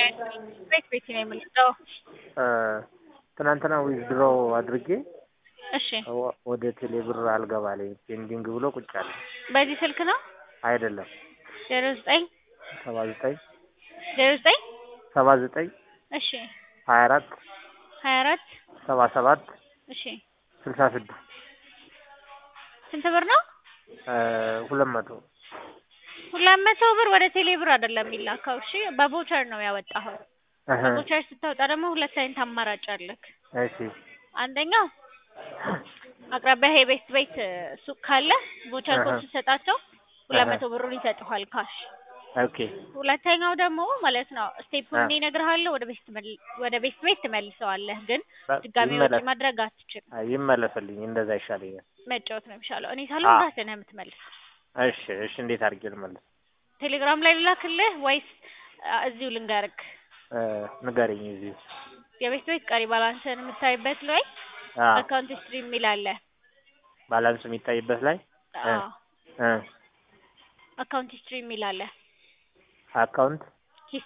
ቤት ቤት ነው የምንለው። ትናንትና ዊዝድሮ አድርጌ እሺ ወ- ወደ ቴሌ ብር አልገባልኝ ፔንዲንግ ብሎ ቁጭ አለ። በዚህ ስልክ ነው አይደለም ዜሮ ዘጠኝ ሰባ ዘጠኝ ዜሮ ዘጠኝ ሰባ ዘጠኝ እሺ ሀያ አራት ሀያ አራት ሰባ ሰባት እሺ ስልሳ ስድስት ስንት ብር ነው? ሁለት መቶ ሁለት መቶ ብር ወደ ቴሌ ብር አይደለም የሚላከው። እሺ በቮቸር ነው ያወጣኸው። እህ፣ በቮቸር ስታወጣ ደግሞ ሁለት አይነት አማራጭ አለክ። እሺ አንደኛው አቅራቢያ የቤት ቤት ሱቅ ካለ ቮቸር ኮድ አሀ። ስትሰጣቸው ሁለት አሀ። መቶ ብሩን ይሰጡሃል ካሽ። ኦኬ ሁለተኛው ደግሞ ማለት ነው ስቴፑን አ- እኔ እነግርሃለሁ፣ ወደ ቤት ትመል- ወደ ቤት ቤት ትመልሰዋለህ። ግን በ- ድጋሚ ወጪ ይመለስ ማድረግ አትችልም። አይ፣ ይመለስልኝ እንደዛ ይሻለኛል። መጫወት ነው የሚሻለው። እኔ ሳልሆን አ- ራስህ ነህ የምትመልሰው። እሺ እሺ እንዴት አድርጌ ልመልስ? ቴሌግራም ላይ ልላክልህ ወይስ አ፣ እዚሁ ልንገርክ? እ፣ ንገረኝ እዚሁ የቤት ቤት ቀሪ ባላንስን የምታይበት ላይ አ አካውንት ሂስትሪ የሚል አለ። ባላንስ የሚታይበት ላይ እ አዎ እ አካውንት ሂስትሪ የሚል አለ። አካውንት